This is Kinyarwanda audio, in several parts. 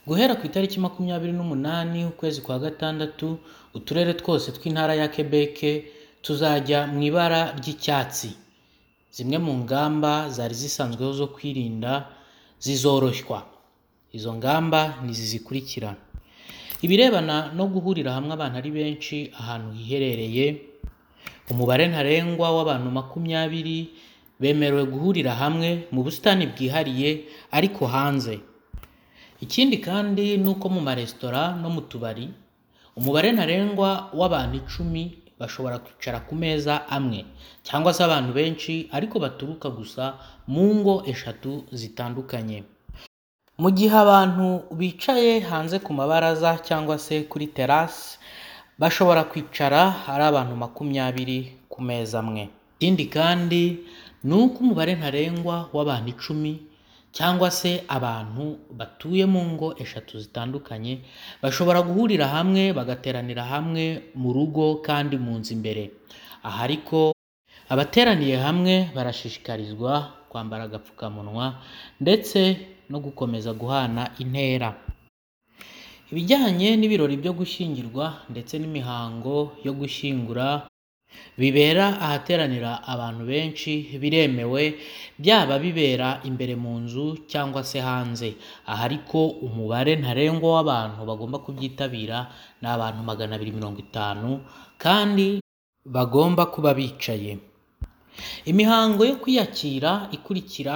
Guhera ku itariki makumyabiri n'umunani ukwezi kwa gatandatu, uturere twose tw'intara ya Quebec tuzajya mu ibara ry'icyatsi. Zimwe mu ngamba zari zisanzweho zo kwirinda zizoroshywa. Izo ngamba ni izi zikurikira: ibirebana no guhurira hamwe abantu ari benshi ahantu hiherereye, umubare ntarengwa w'abantu makumyabiri bemerewe guhurira hamwe mu busitani bwihariye ariko hanze. Ikindi kandi ni uko mu maresitora no mu tubari, umubare ntarengwa w'abantu icumi bashobora kwicara ku meza amwe cyangwa se abantu benshi ariko baturuka gusa mu ngo eshatu zitandukanye. Mu gihe abantu bicaye hanze ku mabaraza cyangwa se kuri terasi, bashobora kwicara ari abantu makumyabiri ku meza amwe. Ikindi kandi ni uko umubare ntarengwa w'abantu icumi cyangwa se abantu batuye mu ngo eshatu zitandukanye, bashobora guhurira hamwe bagateranira hamwe mu rugo kandi mu nzu imbere. Aha ariko abateraniye hamwe barashishikarizwa kwambara agapfukamunwa ndetse no gukomeza guhana intera. Ibijyanye n'ibirori byo gushyingirwa ndetse n'imihango yo gushyingura bibera ahateranira abantu benshi biremewe, byaba bibera imbere mu nzu cyangwa se hanze. Aha ariko umubare ntarengwa w'abantu bagomba kubyitabira ni abantu magana abiri mirongo itanu kandi bagomba kuba bicaye. Imihango yo kwiyakira ikurikira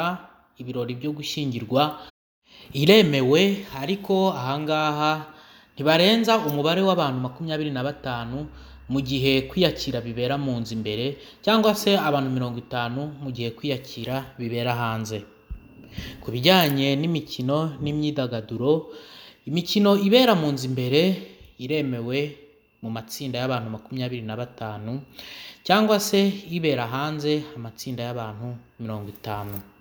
ibirori byo gushyingirwa iremewe ariko aha ngaha ntibarenza umubare w'abantu makumyabiri na batanu mu gihe kwiyakira bibera mu nzu imbere cyangwa se abantu mirongo itanu mu gihe kwiyakira bibera hanze. Ku bijyanye n'imikino n'imyidagaduro, imikino ibera mu nzu imbere iremewe mu matsinda y'abantu makumyabiri na batanu cyangwa se ibera hanze amatsinda y'abantu mirongo itanu.